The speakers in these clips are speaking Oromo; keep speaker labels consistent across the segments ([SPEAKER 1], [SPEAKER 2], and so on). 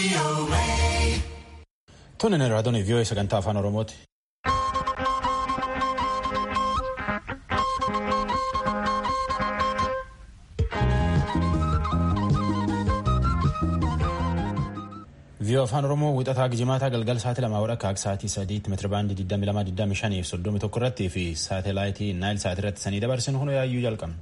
[SPEAKER 1] Tunin raadiyoon vii'oo sagantaa afaan Oromooti. vii'oo afaan Oromoo wixataa gijimaataa galgal sa'aatii lamaa wadha akka sa'aatii sadiitti meetirabaandii 2225 fi 31 irratti fi saatalaayitii naayil sa'aatii irratti sanii dabarsin hunda yaayyuu jalqabna.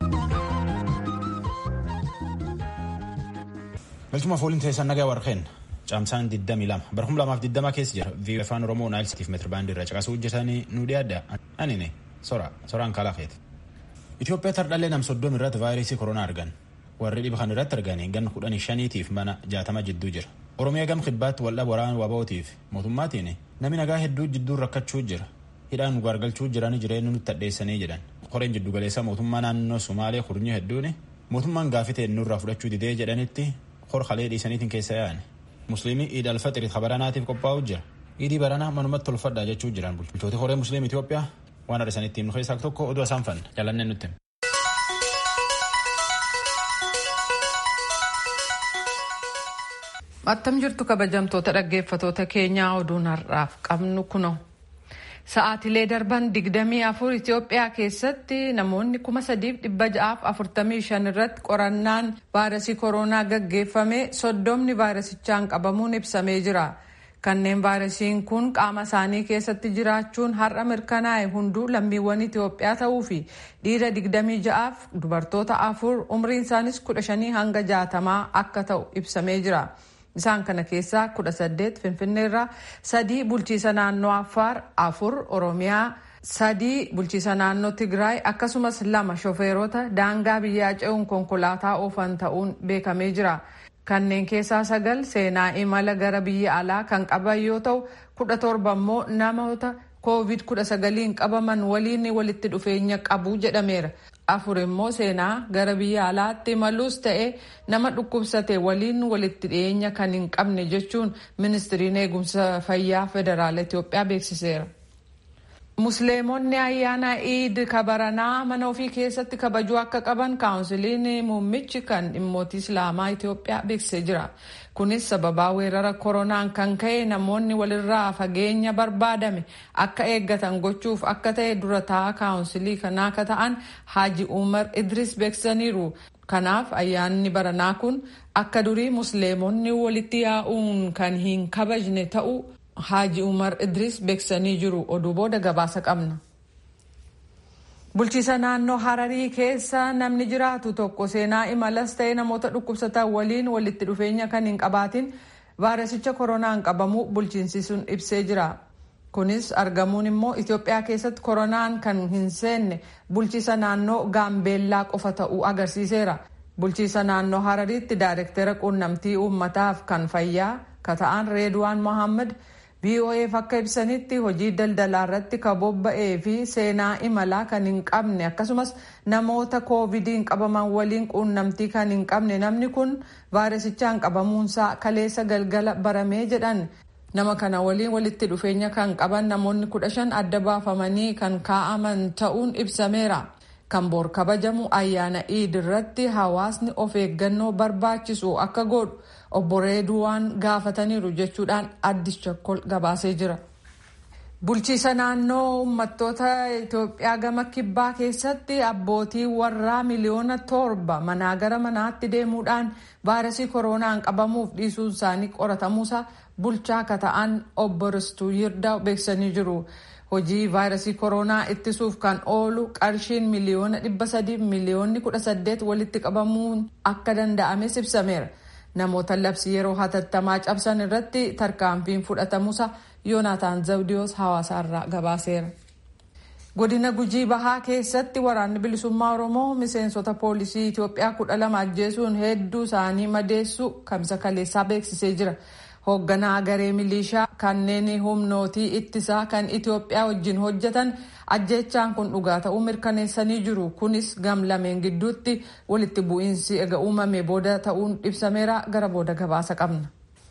[SPEAKER 1] Galchuma fooliin teessan nagaa warqeen caamsaan 22 barhum lamaaf 20 keessa jira vii'oo afaan Oromoo naayil sa'aatiif meetirabaandii irra caqasuu hojjetanii nu dhiyaadda anine sora soraan kalaafeeti. Itoophiyaa tardhallee nam soddom irratti vaayirasii koronaa argan warri dhiba kan irratti arganii gan kudhanii shaniitiif mana jaatama jidduu jira. Oromiyaa gam kibbaatti waldhaba waraana waba'ootiif mootummaatiin namni nagaa hedduu jidduu rakkachuu jira hidhaan gargalchuu jiranii jireenya nutti addeessanii jedhan qoreen jiddu galeessaa mootummaa naannoo Sumaalee kurnii hedduun mootummaan gaafitee nurraa fudhachuu didee jedhanitti horkalee dhiisaniitiin keessa yaa'an musliimii iid alfaxirii kabaranaatiif qophaa'u jira iidii baranaa manumatti tolfadhaa jechuu jiran bulchitooti horee musliim Itoophiyaa waan har'isanitti himnu keessaa tokko oduu isaan fanna jalannee nutti.
[SPEAKER 2] Attam jirtu kabajamtoota dhaggeeffatoota keenyaa oduun har'aaf qabnu kuno. Sa'aatilee darban digdamii afur Itoophiyaa keessatti namoonni kuma sadiif dhibba ja'aaf afurtamii shan irratti qorannaan vaayirasii koronaa gaggeeffame soddomni vaayirasichaan qabamuun ibsamee jira. Kanneen vaayirasiin kun qaama isaanii keessatti jiraachuun har'a mirkanaa'e hunduu lammiiwwan Itoophiyaa ta'uu fi dhiira digdamii ja'aaf dubartoota afur umriin isaanis kudha shanii hanga jaatamaa akka ta'u ibsamee jira. Isaan kana keessaa kudha saddeet Finfinneerraa sadii bulchiisa naannoo Affaar afur Oromiyaa sadii bulchiisa naannoo Tigraay akkasumas lama shofeerota daangaa biyyaa ce'uun konkolaataa oofan ta'uun beekamee jira. Kanneen keessaa sagal seenaa imala gara biyya alaa kan qaban yoo ta'u kudha torba immoo namoota koovid kudha sagaliin qabaman waliin walitti dhufeenya qabu jedhameera. afur immoo seenaa gara biyya alaatti imaluus ta'e nama dhukkubsate waliin walitti dhiyeenya kan hin qabne jechuun ministiriin eegumsa fayyaa federaala Itoophiyaa beeksiseera. Musliimonni ayyaana iid kabaranaa mana ofii keessatti kabajuu akka qaban kaawunsiliin muummichi kan dhimmoota islaamaa Itoophiyaa beeksisee jira. Kunis sababaa weerara koronaan kan ka'e namoonni walirraa fageenya barbaadame akka eeggatan gochuuf akka ta'e dura taa'aa kaawunsilii kanaa akka ta'an Haaji Umar Idris beeksisaniiru. Kanaaf ayyaanni baranaa kun akka durii musliimonni walitti yaa'uun kan hin kabajne ta'uu Haaji Umar Idris beeksisanii jiru. Oduu booda gabaasa qabna. Bulchiisa naannoo Hararii keessa namni jiraatu tokko seenaa imalas ta'e namoota dhukkubsatan waliin walitti dhufeenya kan hin qabaatin vaayirasicha koronaan qabamu bulchiinsi sun ibsee jira. Kunis argamuun immoo Itoophiyaa keessatti koronaan kan hin seenne bulchiisa naannoo Gaambeellaa qofa ta'uu agarsiiseera. Bulchiisa naannoo Harariitti daayirektera quunnamtii uummataaf kan fayyaa ka ta'an Reedwaan Mohaammed VOAf akka ibsanitti hojii daldalaa irratti ka bobba'ee fi seenaa imalaa kan hin qabne akkasumas namoota koovidiin qabaman waliin quunnamtii kan hin qabne namni kun vaayirasichaan qabamuunsaa kaleessa galgala baramee jedhan nama kana waliin walitti dhufeenya kan qaban namoonni kudha shan adda baafamanii kan kaa'aman ta'uun ibsameera. kan bor kabajamu ayyaana iid irratti hawaasni of eeggannoo barbaachisu akka godhu obbo Reedwaan gaafataniiru jechuudhaan addis chokkol gabaasee jira. Bulchiisa naannoo uummattoota Itoophiyaa gama kibbaa keessatti abbootii warraa miliyoona torba manaa gara manaatti deemuudhaan vaayirasii koronaan qabamuuf dhiisuun isaanii qoratamuusa bulchaa akka ta'an obbo Ristuu Yirdaa beeksisanii jiru. hojii vaayirasii koronaa ittisuuf kan oolu qarshiin miliyoona dhibba sadiif miliyoonni kudha saddeet walitti qabamuun akka danda'ames ibsameera. Namoota labsii yeroo hatattamaa cabsan irratti tarkaanfiin fudhatamuusa Yoonaataan Zawdiyoos hawaasaarraa gabaaseera. Godina Gujii Bahaa keessatti waraanni bilisummaa Oromoo miseensota poolisii Itoophiyaa kudha lama ajjeesuun hedduu isaanii madeessu kamisa kaleessaa beeksisee jira. hoogganaa garee milishaa kanneen humnootii ittisaa kan Itoophiyaa wajjin hojjetan ajjeechaan kun dhugaa ta'uu mirkaneessanii jiru. Kunis gam lameen gidduutti walitti bu'iinsi ega uumame booda ta'uun ibsameera gara booda gabaasa qabna.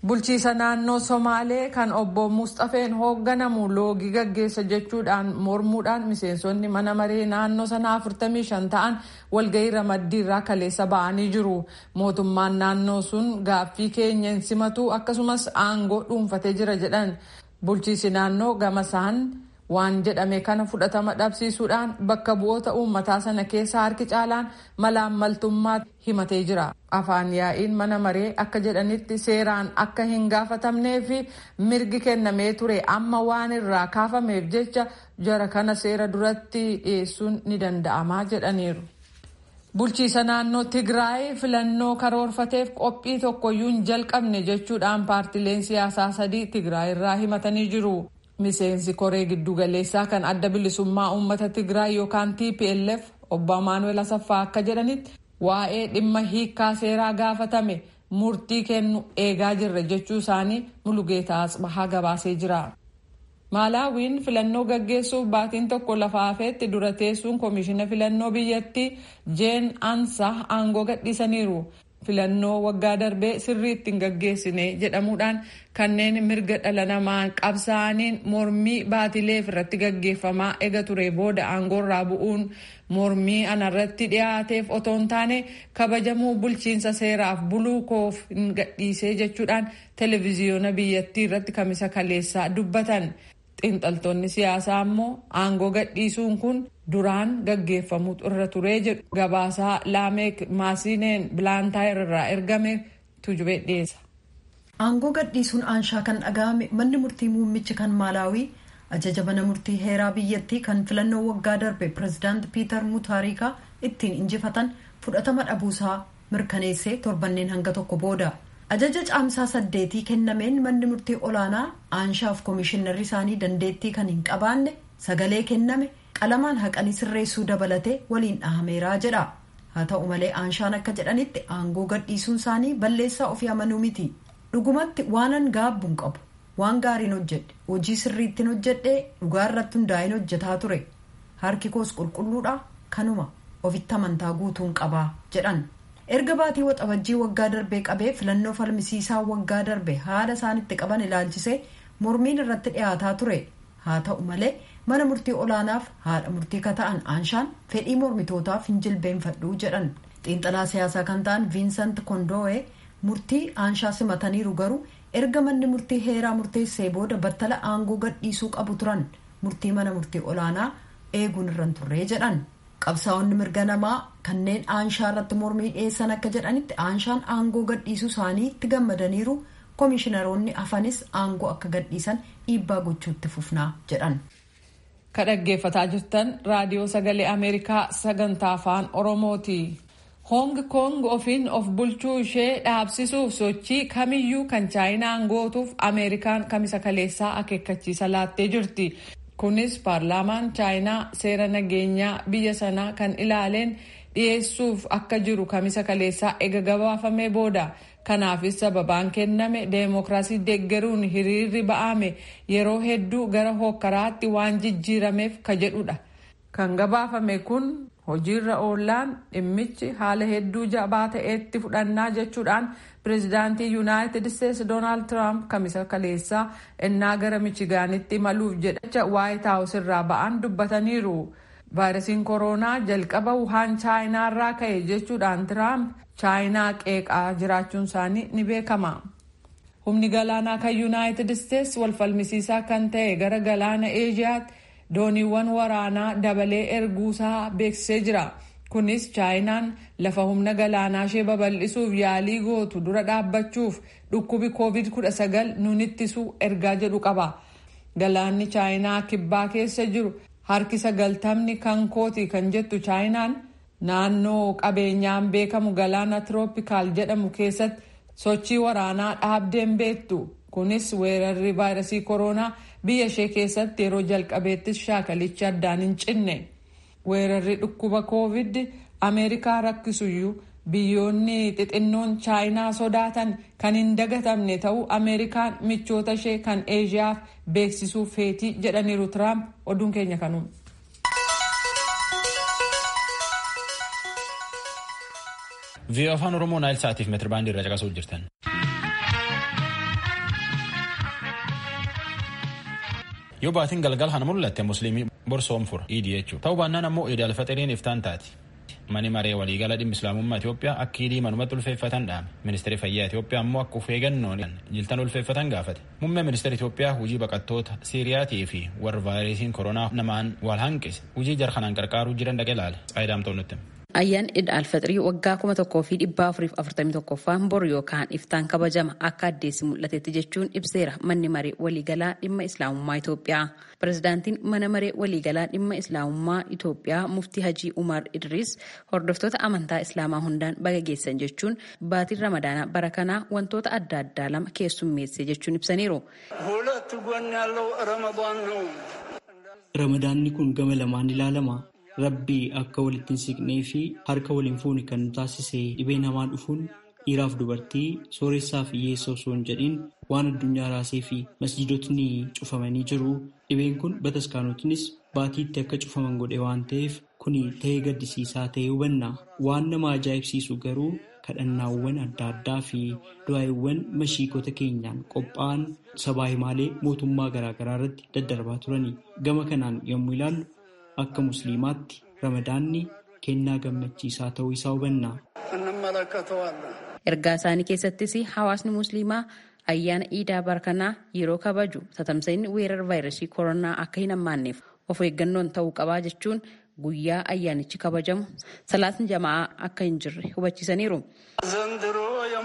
[SPEAKER 2] bulchiisa naannoo somaalee kan obbo mustafeen hoogganamu loogii gaggeessa jechuudhaan mormuudhaan miseensonni mana maree naannoo sanaa 45 ta'an walgahii ramaddiirraa kaleessa ba'anii jiru mootummaan naannoo sun gaaffii keenya hin simatu akkasumas aangoo dhuunfatee jira jedhan bulchiisi naannoo gamasaan waan jedhame kana fudhatama dhabsiisuudhaan bakka bu'oota uummataa sana keessa harki caalaan malaammaltummaa himatee jira afaan yaa'iin mana maree akka jedhanitti seeraan akka hin gaafatamnee fi mirgi kennamee ture amma waan irraa kaafameef jecha jara kana seera duratti dhiyeessuun ni danda'amaa jedhaniiru. bulchiisa naannoo tigraay filannoo karoorfateef qophii tokkoyyuu hin jalqabne jechuudhaan paartileen siyaasaa sadii tigraay irraa himatanii jiru. miseensi koree giddugaleessaa kan adda bilisummaa uummata tigraay yookaan tplf obbo amaanuel asaffaa akka jedhanitti waa'ee dhimma hiikkaa seeraa gaafatame murtii kennu eegaa jirra jechuu isaanii mulugeetaa asbahaa gabaasee jira. maalaawiin filannoo gaggeessuuf baatiin tokko lafa hafeetti dura teessuun koomishina filannoo biyyattii jeen ansa aangoo gadhiisaniiru. filannoo waggaa darbee sirriitti hin gaggeessine jedhamuudhaan kanneen mirga dhala namaa qabsaa'aniin mormii baatileef irratti gaggeeffamaa ega ture booda aangoorraa bu'uun mormii anarratti dhiyaateef otoo hin taane kabajamuu bulchiinsa seeraaf buluu koof hin gadhiisee jechuudhaan televiziyoona biyyattii irratti kamisa kaleessaa dubbatan. xiinxaltoonni siyaasaa ammoo aangoo gadhiisuun kun duraan gaggeeffamuu irra turee jedhu gabaasaa laameek maasineen bilaantaayir irraa ergame tujubee dhiyeessa.
[SPEAKER 3] aangoo gadhiisuun aanshaa kan dhaga'ame manni murtii muummichi kan maalaawii ajaja mana murtii heeraa biyyattii kan filannoo waggaa darbe pirezidaanti piiter mutaarikaa ittiin injifatan fudhatama dhabuusaa mirkaneessee torbanneen hanga tokko booda. ajaja caamsaa saddeetii kennameen manni murtii olaanaa aanshaaf koomishinarri isaanii dandeettii kan hin qabaanne sagalee kenname qalamaan haqanii sirreessuu dabalatee waliin dhahameeraa jedha haa ta'u malee aanshaan akka jedhanitti aangoo gadhiisuun isaanii balleessaa ofii amanuu miti dhugumatti waanan gaabbuun qabu waan gaariin hojjedhe hojii sirriittiin hojjedhee dhugaa irratti hundaa'in hojjetaa ture harki koos qulqulluudha kanuma ofitti amantaa guutuun qabaa jedhan. erga baatii waxabajjii waggaa darbee qabee filannoo falmisiisaa waggaa darbe haala isaanitti qaban ilaalchisee mormiin irratti dhiyaataa ture haa ta'u malee mana murtii olaanaaf haadha murtii kata'an aanshaan fedhii mormitootaaf hin jilbeenfadhuu jedhan xiinxalaa siyaasaa kan ta'an viinsant kondoowee murtii aanshaa simataniiru garuu erga manni murtii heeraa murteessee booda battala aangoo gadhiisuu qabu turan murtii mana murtii olaanaa eeguun irran turree jedhan. qabsaa'onni mirga namaa kanneen aanshaa irratti mormii dhiyeessan akka jedhanitti aanshaan aangoo gadhiisuu isaaniitti gammadaniiru koomishinaroonni hafanis aangoo akka gadhiisan dhiibbaa gochuutti fufnaa jedhan.
[SPEAKER 2] ka dhaggeeffataa jirtan raadiyoo sagalee ameerikaa sagantaa afaan oromooti. hoong koong ofiin of bulchuu ishee dhaabsisuuf sochii kamiyyuu kan chaayinaan gootuuf ameerikaan kamisa kaleessaa akeekkachiisa laattee jirti. kunis paarlaamaan chaayinaa seera nageenyaa biyya sanaa kan ilaaleen dhiyeessuuf akka jiru kamisa kaleessaa ega gabaafamee booda kanaafis sababaan kenname deemokiraasii deeggaruun hiriirri ba'ame yeroo hedduu gara hokkaraatti waan jijjiirameef ka jedhudha kan gabaafame kun hojiirra oollaan dhimmichi haala hedduu jabaa ta'etti fudhannaa jechuudhaan pireezidaantii yuunaayitid isteetsi doonaald tiraamp kamisa kaleessaa ennaa gara michigaanitti imaluuf jedhacha waayit haawus irraa ba'an dubbataniiru vaayirasiin kooroonaa jalqaba wuhaan chaayinaarraa ka'e jechuudhaan tiraamp chaayinaa qeeqaa jiraachuun isaanii ni beekama. humni galaanaa kan yuunaayitid isteetsi wal falmisiisaa kan ta'e gara galaana eeshiyaatti dooniiwwan waraanaa dabalee erguusaa beeksisee jira. kunis chaayinaan lafa humna galaanaa ishee babal'isuuf yaalii gootu dura dhaabbachuuf dhukkubi covid 19 nun ittisuu ergaa jedhu qaba galaanni chaayinaa kibbaa keessa jiru harki sagaltamni kan kooti kan jettu chaayinaan naannoo qabeenyaan beekamu galaana tirooppikaal jedhamu keessatti sochii waraanaa dhaabdeen beektu kunis weerarri vaayirasii kooroonaa biyya ishee keessatti yeroo jalqabeettis shaakalichi addaan hin cinne. weerarri dhukkuba koovid ameerikaa rakkisuyyuu biyyoonni xixinnoon chaayinaa sodaatan kan hin dagatamne ta'uu ameerikaan michoota ishee kan eeshiyaaf beeksisuu feetii jedhaniiru tiraamp oduun keenya kanuun.
[SPEAKER 1] vii'oo afaan oromoo naayil sa'aatiif meetirbaandii irra caqasuu jirtan. yoo baatiin galgal kana mul'atte musliimii borsoom fura iidii jechuudha ta'uu baannaan ammoo iidi alfaxiriin iftaan taati mani maree waliigala dhimma islaamummaa Itoophiyaa akka iidii manumatti ulfeeffatan dhaame ministeerri fayyaa Itoophiyaa ammoo akka ufeeggannoon jiltan ulfeeffatan gaafate muummee ministeera Itoophiyaa hujii baqattoota siiriyaatii fi warra vaayirasiin koronaa namaan wal hanqise hujii jarkanaan qarqaaruu jiran dhaqee laale xaayidaamtoon nutti.
[SPEAKER 4] Ayyaan Iid Alfaxirii waggaa kuma tokkoo fi dhibbaa afuriif afurtamii tokkoffaan bor yookaan iftaan kabajama akka addeessi mul'atetti jechuun ibseera manni maree waliigalaa dhimma islaamummaa Itoophiyaa. Pirezidaantiin mana maree waliigalaa dhimma islaamummaa Itoophiyaa muftii Hajii Umar Idris hordoftoota amantaa islaamaa hundaan baga geessan jechuun baatiin ramadaanaa bara kanaa wantoota adda addaa lama keessummeesse jechuun ibsaniiru.
[SPEAKER 5] Ramadaanni kun gama lamaan ilaalama. Rabbii akka walitti hin siqnee fi harka waliin fuune kan nu taasise dhibee namaa dhufuun dhiiraaf dubartii sooressaa fi hiyyeessa osoo hin jedhin waan addunyaa raasee fi masjidotni cufamanii jiru. Dhibeen kun bataskaanotnis baatiitti akka cufaman godhe waan ta'eef kuni ta'ee gaddisiisaa ta'ee hubanna. Waan nama ajaa'ibsiisu garuu kadhannaawwan adda addaa fi du'aawwan mashiikota keenyaan qophaa'an sabaa himaalee mootummaa garaagaraa irratti daddarbaa turani. Gama kanaan yommuu ilaallu akka musliimaatti ramadaanni kennaa gammachiisaa ta'uu isaa hubanna.
[SPEAKER 4] Ergaa isaanii keessattis hawaasni musliimaa ayyaana iidaa bara kanaa yeroo kabaju tatamsa'inni weerara vaayirasii koronaa akka hin hammaanneef of eeggannoon ta'uu qabaa jechuun guyyaa ayyaanichi kabajamu salaatni jama'aa akka hin jirre hubachiisaniiru.
[SPEAKER 6] ዘንድሮ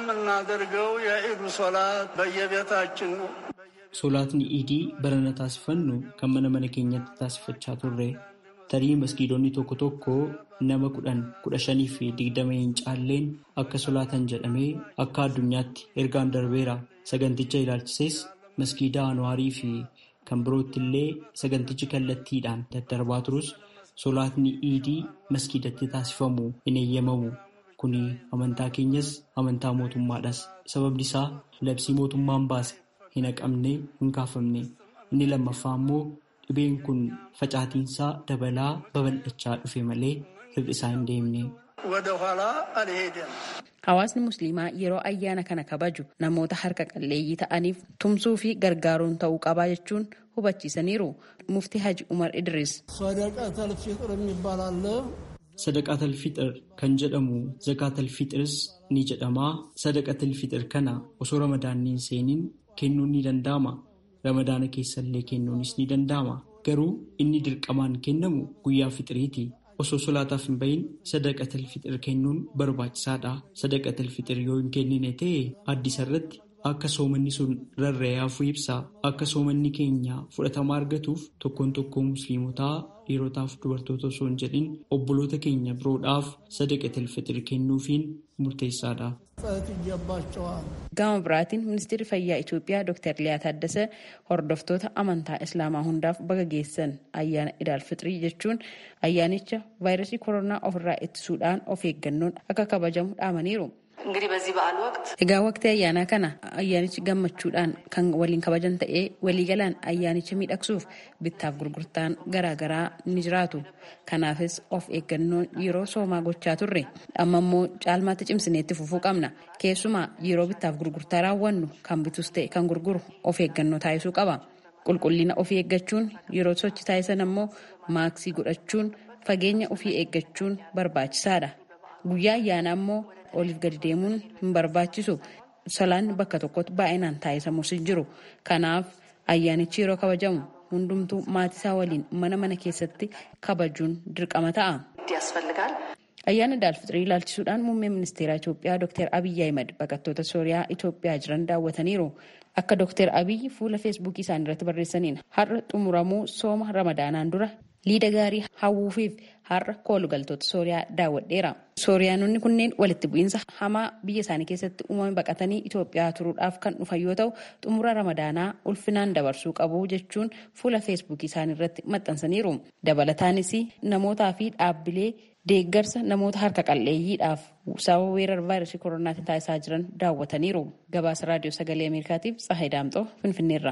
[SPEAKER 6] የምናደርገው የኢዱ ሶላት በየቤታችን ነው።
[SPEAKER 5] Soolaatni iidii barana taasifannu kan mana mana keenyatti taasifachaa turre tarii maskiidonni tokko tokko nama kudhan kudha shanii fi digdama hin caalleen akka solaatan jedhamee akka addunyaatti ergaan darbeera saganticha ilaalchisees maskiida anwaarii fi kan birootti illee sagantichi kallattiidhaan daddarbaa turus solaatni iidii maskiidatti taasifamu hin eeyyamamu kuni amantaa keenyas amantaa mootummaadhas sababni isaa labsii mootummaan baase hin haqamne hin kaafamne inni lammaffaa immoo dhibeen kun facaatiinsaa dabalaa babal'achaa dhufe malee hir'isaa hin deemne.
[SPEAKER 6] ወደ ኋላ አልሄደም።
[SPEAKER 4] Hawaasni musliimaa yeroo ayyaana kana kabaju namoota harka qalleeyyii ta'aniif tumsuu fi gargaaruun ta'uu qabaa jechuun hubachiisaniiru. Mufti Haji Umar Idris.
[SPEAKER 6] ሰደቀተል ፊጥር የሚባል አለ።
[SPEAKER 5] Sadaqaatal fixir kan jedhamu zakaatal fixiris ni jedhama. Sadaqaatal fixir kana osoo ramadaanni hin seeniin kennuun ni danda'ama. Ramadaana keessallee kennuunis ni danda'ama. Garuu inni dirqamaan kennamu guyyaa fixiriiti. Osoo solaataaf hin bahin sadaqatal fixir kennuun barbaachisaadha. Sadaqatal fixir yoo hin kennine ta'e addisa irratti akka soomanni sun rarra'ee hafuu ibsa. Akka soomanni keenya fudhatama argatuuf tokkoon tokkoo musliimotaa dhiirotaaf dubartoota osoo hin jedhin obboloota keenya biroodhaaf sadaqatal fixir kennuufiin murteessaadha.
[SPEAKER 6] ጸት ይገባቸዋል።
[SPEAKER 4] Gama biraatiin ministeerri fayyaa Itoophiyaa Dr. Liyaa Taaddasee hordoftoota amantaa Islaamaa hundaaf baga geessan ayyaana Idaal Fixrii jechuun ayyaanicha vaayirasii koronaa ofirraa ittisuudhaan of eeggannoon akka kabajamu dhaamaniiru.
[SPEAKER 7] እንግዲህ በዚህ በዓል ወቅት
[SPEAKER 4] Egaa waqtii ayyaanaa kana ayyaanichi gammachuudhaan kan waliin kabajan ta'ee waliigalaan ayyaanicha miidhagsuuf bittaaf gurgurtaan garaagaraa ni jiraatu. Kanaafis of eeggannoon yeroo soomaa gochaa turre amma immoo caalmaatti cimsineetti fufuu qabna. Keessumaa yeroo bittaaf gurgurtaa raawwannu kan bitus ta'e kan gurguru of eeggannoo taasisuu qaba. Qulqullina ofii eeggachuun yeroo sochi taasisan ammoo maaksii godhachuun fageenya ofii eeggachuun barbaachisaadha. Guyyaa ayyaanaa immoo oliif gadi deemuun hin barbaachisu. Salaanni bakka tokkotti baay'inaan taasisamus hin jiru. Kanaaf ayyaanichi yeroo kabajamu hundumtuu maatisaa waliin mana mana keessatti kabajuun dirqama ta'a.
[SPEAKER 7] ያስፈልጋል።
[SPEAKER 4] Ayyaana Idaalfixrii ilaalchisuudhaan muummee ministeeraa Itoophiyaa Dr. Abiyyi Ahimad baqattoota Sooriyaa Itoophiyaa jiran daawwataniiru. Akka Dr. Abiyyi fuula feesbuukii isaanii irratti barreessaniin har'a xumuramuu sooma ramadaanaan dura liida gaarii hawwuufiif har'a koolugaltoota Sooriyaa daawwadheera. Sooriyaanonni kunneen walitti bu'iinsa hamaa biyya isaanii keessatti uumame baqatanii Itoophiyaa turuudhaaf kan dhufan yoo ta'u xumura ramadaanaa ulfinaan dabarsuu qabu jechuun fuula feesbuukii isaanii irratti maxxansaniiru. Dabalataanis namootaa fi dhaabbilee deeggarsa namoota harka qalleeyyiidhaaf sababa weerara vaayirasii koronaatiin taasisaa jiran daawwataniiru. Gabaasa raadiyoo sagalee Ameerikaatiif Tsahayi Daamxoo Finfinneerra.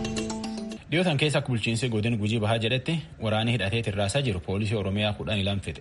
[SPEAKER 1] Dhiyootan keessa akka bulchiinsi godina gujii bahaa jedhetti waraanni hidhatee tirraasaa jiru poolisii Oromiyaa kudhan ilan fixe.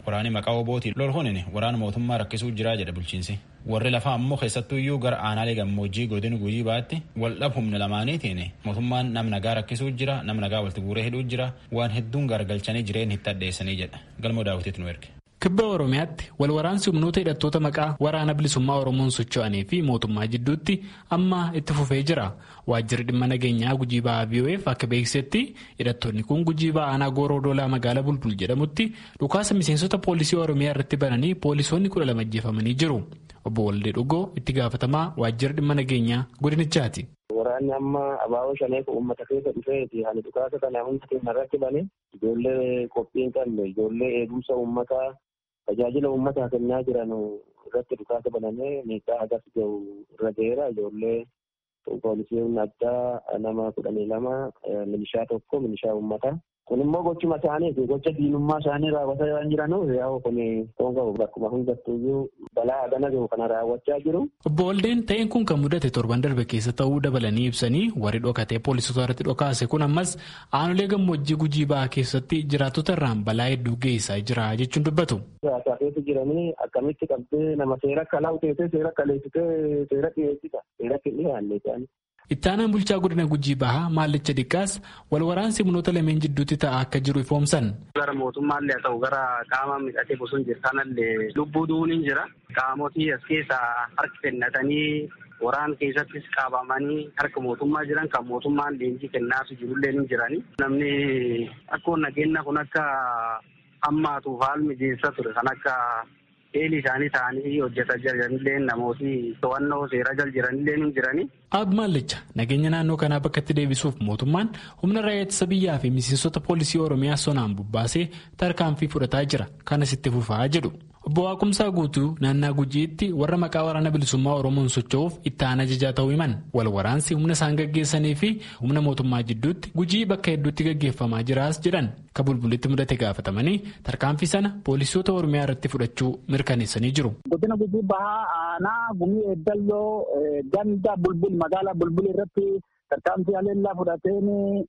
[SPEAKER 1] waraani maqaa obootiin lol hunin waraana mootummaa rakkisuu jiraa jedha bulchiinsi warri lafaa ammoo keessattuu iyyuu gara aanaalee gammoojjii godina guyii baatti wal dhab humna lamaaniitiin mootummaan nam nagaa rakkisuu jira nam nagaa walitti guuree hidhuu jira waan hedduun gargalchanii jireen itti addeessanii jedha galmoo daawwitiitu nu erge.
[SPEAKER 8] kibba oromiyaatti wal waraansi humnoota hidhattoota maqaa waraana bilisummaa oromoon socho'anii fi mootummaa jidduutti amma itti fufee jira waajjirri dhimma nageenyaa gujii ba'aa biyoo'eef akka beeksisetti hidhattoonni kun gujii ba'aanaa gooroo doolaa magaalaa bulbul jedhamutti dhukaasa miseensota poolisii oromiyaa irratti bananii poolisoonni kudha lama ajjeefamanii jiru obbo Waldee Dhugoo itti gaafatamaa waajjirri dhimma nageenyaa godinichaati.
[SPEAKER 9] Waraanni amma abaaboo shaneef uummata keessa dhufeeti hani dhukaasa kana hunda keenya irratti bane ijoollee qophii hin qabne ijoollee eegumsa uummataa tajaajila uummataa kennaa jiran irratti dhukaasa banamee miidhaa hagas gahu irra ga'eera ijoollee poolisiin addaa nama kudhanii lama milishaa tokko milishaa uummataa kun immoo gochuma isaaniiti gocha diinummaa isaanii raawwataa waan jiranuuf yaa'u kun toon qabu bakkuma hundattuyyuu balaa hagana gahu kana raawwachaa jiru.
[SPEAKER 8] Obbo Waldeen ta'een kun kan mudate torban darbe keessa ta'uu dabalanii ibsanii warri dhokatee poolisota irratti dhokaase kun ammas aanolee gammoojjii gujii ba'aa keessatti jiraattota irraan balaa hedduu geessaa jira jechuun dubbatu.
[SPEAKER 9] Siyaasaa keessa jiranii akkamitti qabdee nama seera akka laawteessee seera akka leessitee seera dhiyeessita seera dhiyaanne isaanii.
[SPEAKER 8] Ittaanaan bulchaa godina gujii bahaa maallicha dhiqqaas wal waraansi humnoota lameen jidduutti ta'aa akka jiru ifoomsan.
[SPEAKER 10] Gara mootummaallee haa ta'u gara qaama midhatee bosona jiru kanallee lubbuu du'uun hin jira. Qaamotii as keessaa harki kennatanii waraan keessattis qabamanii harka mootummaa jiran kan mootummaan leenjii kennaafi jirullee ni jirani. Namni akkoo nageenya kun akka hammaatuuf haal mijeessa ture kan akka eelii isaanii ta'anii hojjetaa jiranillee namooti to'annoo seera jal jiranillee ni jirani.
[SPEAKER 8] Ab Maallicha nageenya naannoo kanaa bakkatti deebisuuf mootummaan humna raayyaa ittisa biyyaa fi miseensota poolisii Oromiyaa sonaan bubbaasee tarkaanfii fudhataa jira kanas itti fufaa jedhu. Obbo Waaqumsaa guutuu naannaa gujiitti warra maqaa waraana bilisummaa Oromoon socho'uuf itti aanaa ajajaa ta'uu himan. Wal waraansi humna isaan gaggeessanii fi humna mootummaa jidduutti gujii bakka hedduutti gaggeeffamaa jiraas jedhan. Ka bulbulitti mudate gaafatamanii tarkaanfii sana poolisoota Oromiyaa irratti fudhachuu mirkaneessanii jiru.
[SPEAKER 11] Godina gujii bahaa aanaa gumii eeddalloo ganda bulbul magaalaa bulbul irratti tarkaanfii haleellaa fudhateen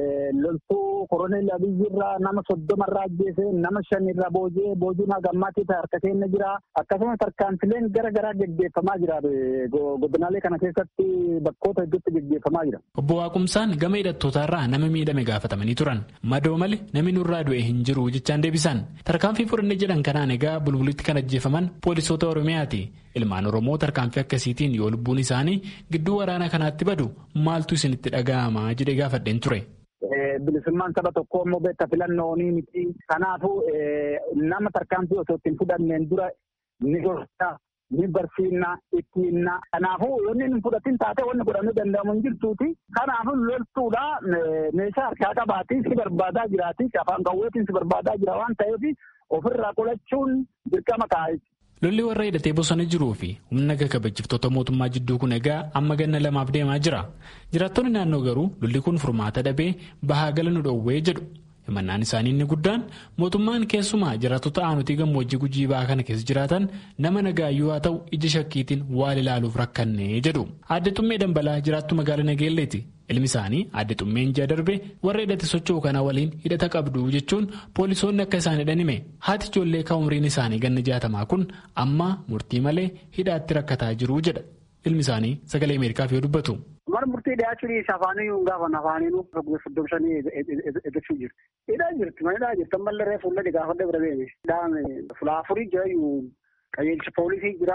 [SPEAKER 11] loltuu koroneel abiyyirraa nama soddomarraa ajjeese nama shanirraa booji'ee boojuun hagammaatti harka keenya jira akkasumas tarkaanfileen gara garaa geggeeffamaa jira godinaalee kana keessatti bakkoota hedduutti geggeeffamaa jira.
[SPEAKER 8] Obbo Waaqumsaan gama hidhattootaarraa nama miidhame gaafatamanii turan madoo malee namni nurraa du'e hin jiru jechaan deebisan tarkaanfii fudhanne jedhan kanaan egaa bulbulitti kan ajjeefaman poolisoota Oromiyaati. Ilmaan Oromoo tarkaanfii akkasiitiin yoo lubbuun isaanii gidduu waraana kanaatti badu maaltu isinitti dhaga'ama jedhee gaafadheen ture.
[SPEAKER 11] Bilisummaan saba tokkoo immoo beekta filannoonii miti. Kanaafuu nama tarkaanfii osoo ittiin fudhanneen dura ni gorsa, ni barsiinna, ittiinna. Kanaafuu yoonni hin fudhatin taate wanni godhamuu danda'amu hin jirtuuti. Kanaafuu loltuudha meeshaa harkaa qabaatii si barbaadaa jiraati. Afaan qawweetiin si barbaadaa jira waan ta'eef ofirraa qolachuun dirqama taa'e.
[SPEAKER 8] Lolli warra hidhatee bosona jiruu fi humna kabachiiftoota mootummaa jidduu kun egaa amma ganna lamaaf deemaa jira. Jiraattonni naannoo garuu lolli kun furmaata dhabee bahaa gala nu dhoowwee jedhu. Himannaan isaanii inni guddaan mootummaan keessumaa jiraattota aanutii gammoojjii gujii ba'aa kana keessa jiraatan nama nagaayyuu haa ta'u ija shakkiitiin waan ilaaluuf rakkannee jedhu. Aadde Xummee Dambalaa jiraattu magaalaa Nageelleeti. Ilmi isaanii aadde Xummeen ji'a darbe warra hidhate socho'u kana waliin hidhata qabdu jechuun poolisoonni akka isaan hidhan hime. Haati ijoollee kan umriin isaanii ganna jaatamaa kun amma murtii malee hidhaatti rakkataa jiru jedha. Ilmi isaanii sagalee Ameerikaaf yoo dubbatu.
[SPEAKER 11] Mana murtii dhiyaachuun isa afaanii hin gaafa afaaniinuu soddoma shanii eeggachuu jirti. Hidhaa jirti mana hidhaa jirti ammallee reefu fuullee gaafadhe bira beene. Hidhaan fulaafurii jira qajeelcha poolisii jira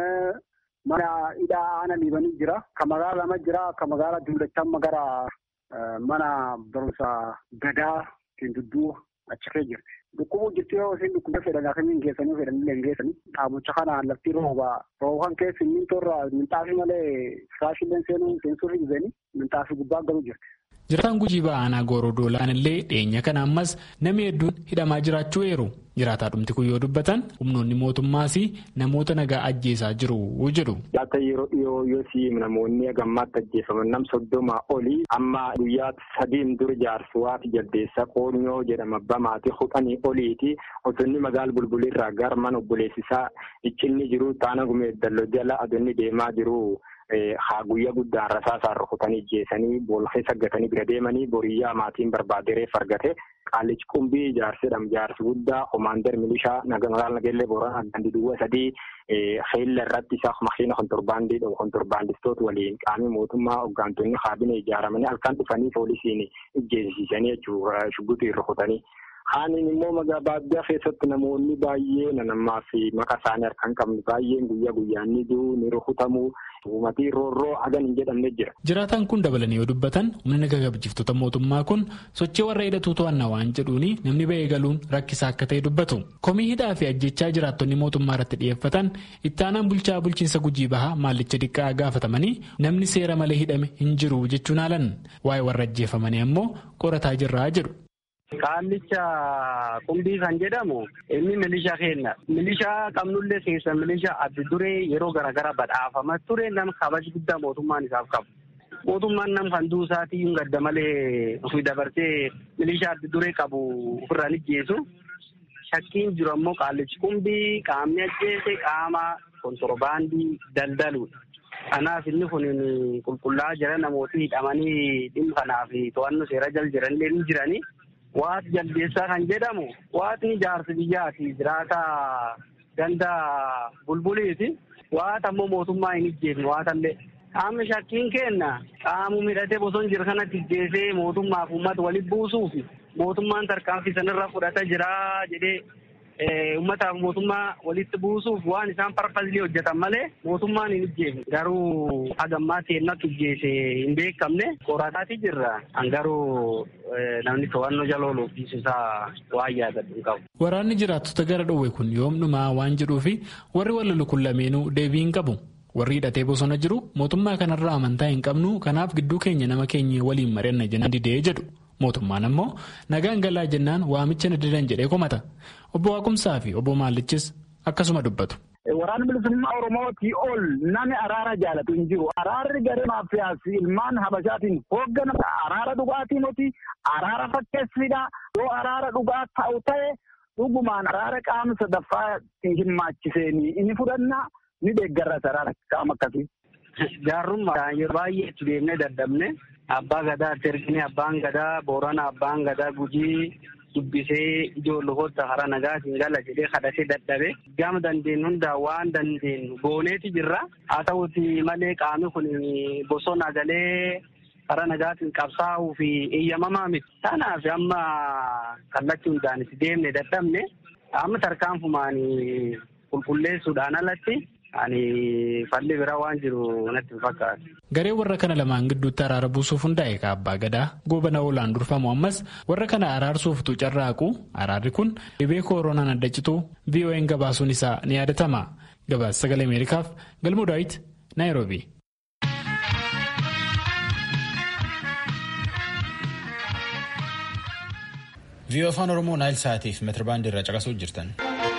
[SPEAKER 11] mana hidhaa aana liibanii jira. Ka magaalaa lama jira ka magaalaa duulachaa amma gara mana barumsa gadaa dudduu achi kee jirti. Dhukkubuu jirti yoo isin dhukkuba fedhan akkamiin geessanii fedhanillee hin geessanii. Dhaabucha kanaan lafti rooba rooban keessi mintoorra minxaafii malee firaashillee seenuu seensuurri dhibeenii minxaafii gubbaa galuu jirti.
[SPEAKER 8] Jiraataan gujii ba'aanaa gooroo doolaan illee dhiyeenya kana ammas namni hedduun hidhamaa jiraachuu eeru. Jiraataa dhumti kun yoo dubbatan humnoonni mootummaas namoota nagaa ajjeesaa jiru jedhu.
[SPEAKER 9] Akka yeroo dhiyoo yoosii namoonni gammaatti ajjeefaman nam soddoma olii amma guyyaa sadiin dura jaarsuwaati jaldeessa qoonyoo jedhama bamaati hudhanii oliiti osonni magaala bulbulirraa gara mana obboleessisaa iccinni jiru taana gumee dalloo jala adoonni deemaa jiru.
[SPEAKER 12] haa guyyaa guddaan rasaasaan rukutanii ijjeessanii boolla keessa gatanii bira deemanii boriyyaa maatiin barbaade reef argate qaallichi qumbii jaarsidham jaarsi guddaa komaander milishaa magaalaa nageellee booranaa gandi duwwa sadii xeella irratti isa makiina kontorbaandii dhabu kontorbaandistoota waliin qaamii mootummaa hoggaantonni kaabinee ijaaramanii halkan dhufanii poolisiin ijjeessisanii jechuudha shuggutii rukutanii. Haaniin immoo magaa baadiyyaa keessatti namoonni baay'ee nanammaa fi maqaa isaanii harkaan qabnu baay'een guyyaa guyyaan ni du'u ni rukutamu uumatii roorroo hagan hin jedhamne jira.
[SPEAKER 8] Jiraataan kun dabalanii yoo dubbatan humna naga kabajjiftota mootummaa kun sochii warra hidhatu to'annaa waan jedhuuni namni ba'ee galuun rakkisaa akka ta'e dubbatu. Komii hidhaa fi ajjechaa jiraattonni mootummaa irratti dhiyeeffatan itti aanaan bulchaa bulchiinsa gujii bahaa maallicha xiqqaa gaafatamanii namni seera malee hidhame hin jiru jechuun haalan waa'ee warra ajjeefamanii ammoo qorataa jirraa jedhu.
[SPEAKER 10] Qaallicha qumbii kan jedhamu inni milishaa kenna. Milishaa qabnullee keessa milishaa adda duree yeroo garaagaraa badhaafamaa ture nama kabaja guddaa mootummaan isaaf qabu. Mootummaan nam kan duusaatii hin gadda malee ofii dabarsee milishaa adda duree qabu ofirraan ijjeesu. Shakkiin jiru ammoo qaallichi qumbii qaamni ajjeese qaama kontorbaandii daldaluudha. Kanaaf inni kun qulqullaa'aa jira namooti hidhamanii dhimma kanaaf to'annoo seera jala jiranillee ni jiranii. Waati jaldeessaa kan jedhamu waatni jaarsi biyyaati jiraata ganda bulbuliiti. Waata ammoo mootummaa hin ijjeefne waatallee. Qaamni shakkiin kenna qaamu midhatee bosona jira kanatti ijjeesee mootummaaf uummata walitti buusuuf mootummaan tarkaanfii sanarra fudhata jira jedhee uummataaf mootummaa walitti buusuuf waan isaan parpazilii hojjetan malee mootummaan hin ijjeefne. Garuu hagammaa seennatti ijjeese hin beekamne qorataati jirra. Garuu namni to'annoo jala ooluuf isaa waan yaadatu hin qabu.
[SPEAKER 8] Waraanni jiraattota gara dhowwe kun yoom dhumaa waan jedhuufi warri wal kun lameenuu deebii hin qabu. Warri hidhatee bosona jiru mootummaa kanarraa amantaa hin qabnu kanaaf gidduu keenya nama keenya waliin mari'anna jennaan didee jedhu. Mootummaan ammoo nagaan galaa jennaan waamicha na didan jedhee komata. Obbo Waaqumsaa fi obbo Maallichis akkasuma dubbatu.
[SPEAKER 13] Waraanni bilisummaa Oromootii ol namni araara jaalatu hin jiru. Araarri garee maaffiyaas ilmaan habashaatiin hoogganamu araara dhugaatii miti araara fakkeessidha. Yoo araara dhugaa ta'u ta'e dhugumaan araara qaama sadaffaa hin maachiseenii inni fudhannaa ni deeggarra araara qaama akkasii.
[SPEAKER 10] Gaarrummaa yeroo baay'ee itti deemnee dadhabne abbaa gadaa itti ergine abbaan gadaa boorana abbaan gadaa gujii dubbisee ijoollota hara nagaatiin gala jedhee kadhatee dadhabe gama dandeenyu hundaa waan dandeenyu gooneeti jirra haa ta'uti malee qaamni kun bosona galee hara nagaatiin qabsaa'uu fi eeyyamamaa miti kanaaf amma kallattii hundaan itti deemne dadhabne amma tarkaanfumaan qulqulleessuudhaan alatti ani falli biraa waan jiru natti hin fakkaatu.
[SPEAKER 8] Garee warra kana lamaan gidduutti araara buusuuf hundaa'e ka abbaa gadaa goobana oolaan durfamu ammas warra kana araarsuuftu carraaqu araarri kun dhibee kooroonaan adda cituu VON gabaasuun isaa ni yaadatama. Gabaasa sagalee Ameerikaaf Galmuu Daawit Naayiroobii.
[SPEAKER 1] VOA afaan Oromoo Naayil Saatiif meetirbaandii irraa caqasuu jirtan.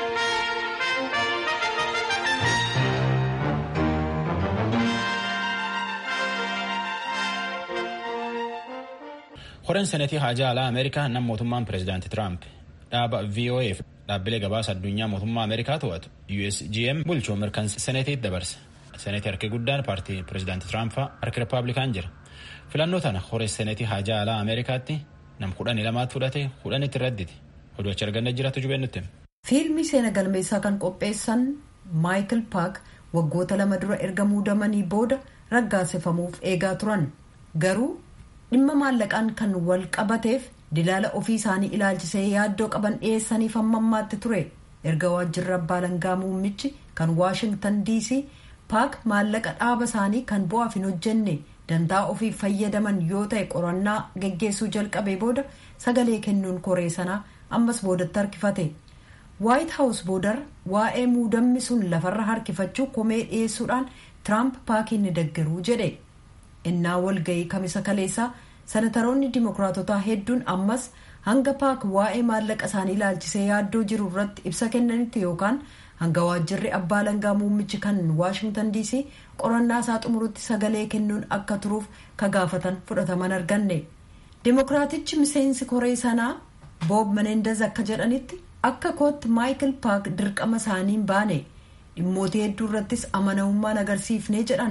[SPEAKER 1] Horeen seneetii haajaa alaa Ameerikaa nam mootummaan pireezidaantii Tiraamp dhaaba VOA fi dhaabbilee gabaasa addunyaa mootummaa Ameerikaa to'atu USGM bulchuu mirkansa seneetiitti dabarse. Seneetii harki guddaan paartii pireezidaantii Tiraampaa harki Rippaabilikaan jira. Filannoo tana horee seneetii haajaa alaa Ameerikaatti nam kudhanii lamaatti fudhate kudhanitti radditi. Oduu achi arganna jiraatu jubeen nutti.
[SPEAKER 3] Fiilmii seena galmeessaa kan qopheessan Maayikil Paak waggoota lama dura erga muudamanii booda raggaasifamuuf eegaa turan. Garuu dhimma maallaqaan kan wal qabateef dilaala ofii isaanii ilaalchisee yaaddoo qaban dhiyeessaniif hamma ammaatti ture erga waajjirri abbaa alangaa muummichi kan waashingtan dc paak maallaqa dhaaba isaanii kan bu'aaf hin hojjenne dantaa ofiif fayyadaman yoo ta'e qorannaa geggeessuu jalqabee booda sagalee kennuun koree sanaa ammas boodatti harkifate waayit haawus boodar waa'ee muudamni sun lafarra harkifachuu komee dhiyeessuudhaan tiraamp paakiin ni deggeruu jedhe innaa walga'ii kamisa kaleessaa sanataroonni dimokiraatotaa hedduun ammas hanga paak waa'ee maallaqa isaanii ilaalchisee yaaddoo jiru irratti ibsa kennanitti yookaan hanga waajjirri abbaa alangaa muummichi kan waashingtan dc qorannaa isaa xumurutti sagalee kennuun akka turuuf ka gaafatan fudhataman arganne dimokiraatichi miseensi koree sanaa boob menendez akka jedhanitti akka kootti maayikil paak dirqama isaaniin baane dhimmoota hedduu irrattis amanamummaan agarsiifnee jedhan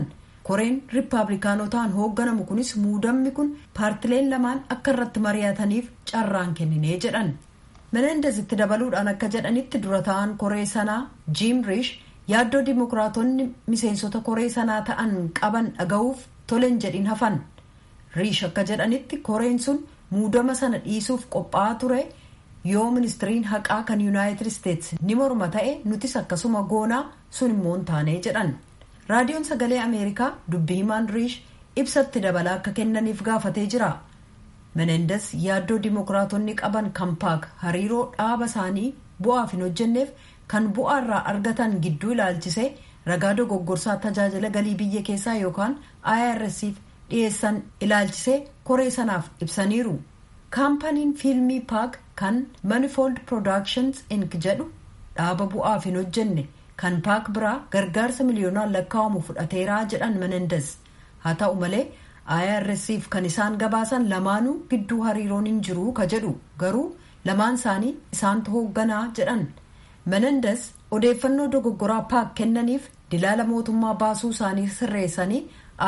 [SPEAKER 3] koreen riippaabilikaanotaan hoogganamu kunis muudamni kun paartileen lamaan akka irratti mari'ataniif carraan kenninee jedhan menendez itti dabaluudhaan akka jedhanitti dura ta'an koree sanaa jiim riish yaaddoo dimokiraatonni miseensota koree sanaa ta'an qaban dhaga'uuf tolen jedhin hafan riish akka jedhanitti koreen sun muudama sana dhiisuuf qophaa'aa ture yoo ministiriin haqaa kan yuunaayitid isteets ni morma ta'e nutis akkasuma goonaa sun immoo hin taane jedhan raadiyoon sagalee ameerikaa dubbii himaan riish ibsatti dabalaa akka kennaniif gaafatee jira menendes yaaddoo dimokiraatonni qaban kan paak hariiroo dhaaba isaanii bu'aaf hin hojjenneef kan bu'aa irraa argatan gidduu ilaalchisee ragaa dogoggorsaa tajaajila galii biyya keessaa yookaan irsf dhiyeessan ilaalchisee koree sanaaf ibsaniiru kaampaniin fiilmii paak kan manifold productions inc jedhu dhaaba bu'aaf hin hojjenne kan paak biraa gargaarsa miliyoonaan lakkaa'amu fudhateeraa jedhan menendes haa ta'u malee irsf kan isaan gabaasan lamaanuu gidduu hariiroon hin jiru ka jedhu garuu lamaan isaanii isaantu hoogganaa jedhan menendes odeeffannoo dogoggoraa paak kennaniif dilaala mootummaa baasuu isaanii sirreessanii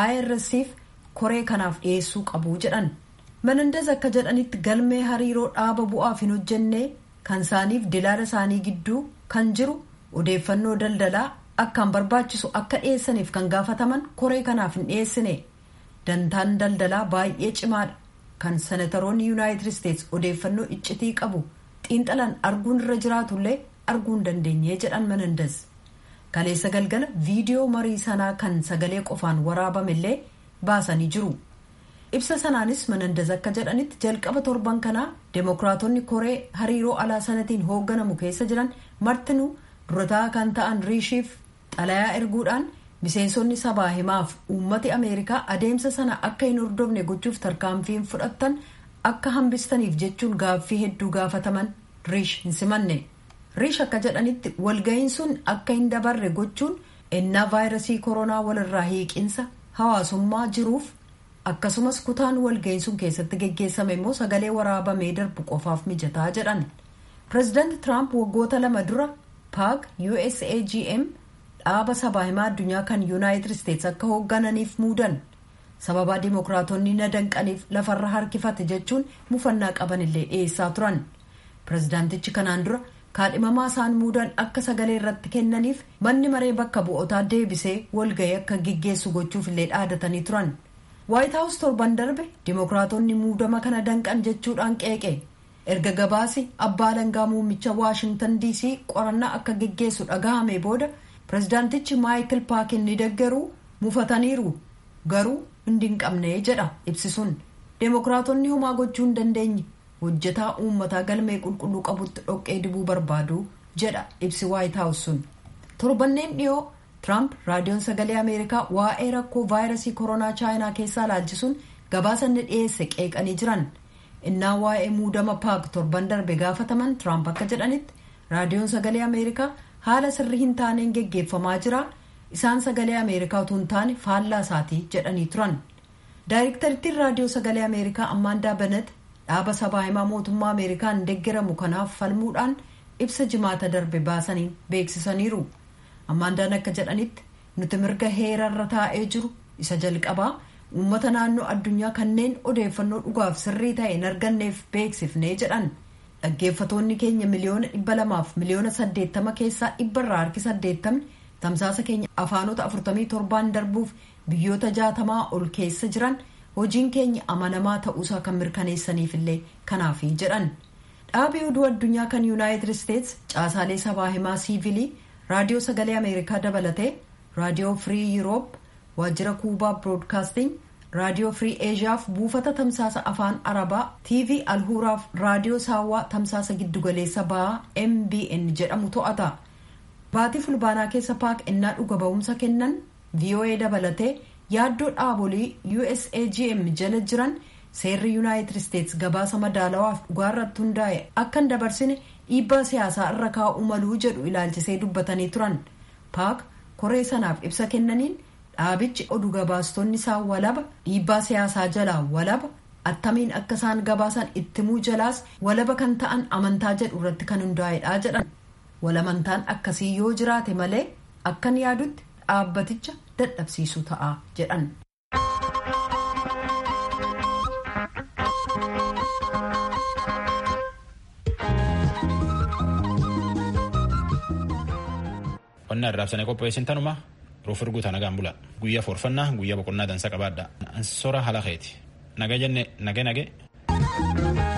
[SPEAKER 3] irsf koree kanaaf dhiyeessuu qabu jedhan menendes akka jedhanitti galmee hariiroo dhaaba bu'aaf hin hojjenne kan isaaniif dilaala isaanii gidduu kan jiru odeeffannoo daldalaa akkaan barbaachisu akka dhiyeessaniif kan gaafataman koree kanaaf hin dhiyeessine dantaan daldalaa baay'ee cimaadha kan senataroonni yuunaayitid isteets odeeffannoo iccitii qabu xiinxalan arguun irra jiraatullee arguu hin dandeenye jedhan menendes kaleessa galgala viidiyoo marii sanaa kan sagalee qofaan waraabamillee baasanii jiru ibsa sanaanis menendes akka jedhanitti jalqaba torban kanaa deemokiraatonni koree hariiroo alaa sanatiin hoogganamu keessa jiran martinuu durataa kan ta'an riishiif xalayaa erguudhaan miseensonni sabaa himaaf uummati ameerikaa adeemsa sana akka hin hordofne gochuuf tarkaanfiin fudhattan akka hambistaniif jechuun gaaffii hedduu gaafataman riish hin simanne riish akka jedhanitti walga'iin sun akka hin dabarre gochuun ennaa vaayirasii koronaa walirraa hiiqinsa hawaasummaa jiruuf akkasumas kutaan walga'iin sun keessatti geggeessame immoo sagalee waraabamee darbu qofaaf mijataa jedhan pireezidaanti tiraamp waggoota lama dura paak usagm dhaaba sabaa himaa addunyaa kan yuunaayitid isteets akka hooggananiif muudan sababaa dimokiraatonni na danqaniif lafarra harkifate jechuun mufannaa qabanillee dhiyeessaa turan pireezidaantichi kanaan dura kaadhimamaa isaan muudan akka sagalee irratti kennaniif manni maree bakka bu'otaa deebisee walga'ii akka gaggeessu gochuuf illee dhaadatanii turan waayit haawus torban darbe dimokiraatonni muudama kana danqan jechuudhaan qeeqe erga gabaasi abbaa alangaa muummicha waashintan diisii qorannaa akka gaggeessu dhagahame booda pireezidaantichi maayikil paakin ni deggeruu mufataniiru garuu hundi hin qabne jedha ibsisuun deemokiraatonni homaa gochuu hin dandeenye hojjetaa uummataa galmee qulqulluu qabutti dhoqqee dibuu barbaadu jedha ibsi waayit haawus sun torbanneen dhiyoo tiraamp raadiyoon sagalee ameerikaa waa'ee rakkoo vaayirasii koronaa chaayinaa keessaa laalchisuun gabaasa inni dhiyeesse qeeqanii jiran innaa waa'ee muudama paak torban darbe gaafataman tiraamp akka jedhanitti raadiyoon sagalee ameerikaa haala sirrii hin taaneen geggeeffamaa jira isaan sagalee ameerikaa utuu hin taane faallaa isaatii jedhanii turan daayirektarittiin raadiyoo sagalee ameerikaa ammaandaa benet dhaaba sabaa himaa mootummaa ameerikaan deggeramu kanaaf falmuudhaan ibsa jimaata darbe baasanii beeksisaniiru ammaandaan akka jedhanitti nuti mirga heerarra taa'ee jiru isa jalqabaa uummata naannoo addunyaa kanneen odeeffannoo dhugaaf sirrii ta'e hin arganneef beeksifnee jedhan dhaggeeffatoonni keenya miliyoona dhibba lamaaf miliyoona saddeettama keessaa dhibba irraa harki saddeettamni tamsaasa keenya afaanota afurtamii torbaan darbuuf biyyoota jaatamaa ol keessa jiran hojiin keenya amanamaa ta'uusaa kan mirkaneessaniif illee kanaafi jedhan dhaabii oduu addunyaa kan yuunaayitid isteets caasaalee sabaa himaa siivilii raadiyoo sagalee ameerikaa dabalatee raadiyoo firii yuroop waajjira kuubaa biroodkaasting raadiyoo firii eeshiyaaf buufata tamsaasa afaan arabaa tv alhuuraaf raadiyoo saawwaa tamsaasa giddugaleessa ba'aa mbn jedhamu to'ata baatii fulbaanaa keessa paak ennaa dhuga ba'umsa kennan voa dabalatee yaaddoo dhaabolee usagm jala jiran seerri yuunaayitid isteets gabaasa madaalawaaf dhugaarratti hundaa'e akka hin dabarsine dhiibbaa siyaasaa irra kaa'uu maluu jedhu ilaalchisee dubbatanii turan paak koree sanaaf ibsa kennaniin dhaabichi oduu gabaastonni isaa walaba dhiibbaa siyaasaa jalaa walaba attamiin akka isaan gabaasan ittimuu jalaas walaba kan ta'an amantaa jedhu irratti kan hundaa'edha jedhan walamantaan akkasii yoo jiraate malee akkan yaadutti dhaabbaticha dadhabsiisuu ta'a jedhan.
[SPEAKER 1] qonna arraabsanii qopheessin tanuma ruuf erguuta nagaan bula guyyaa foorfannaa guyyaa boqonnaa dansa qabaadha ansora halakeeti naga jenne nage nage.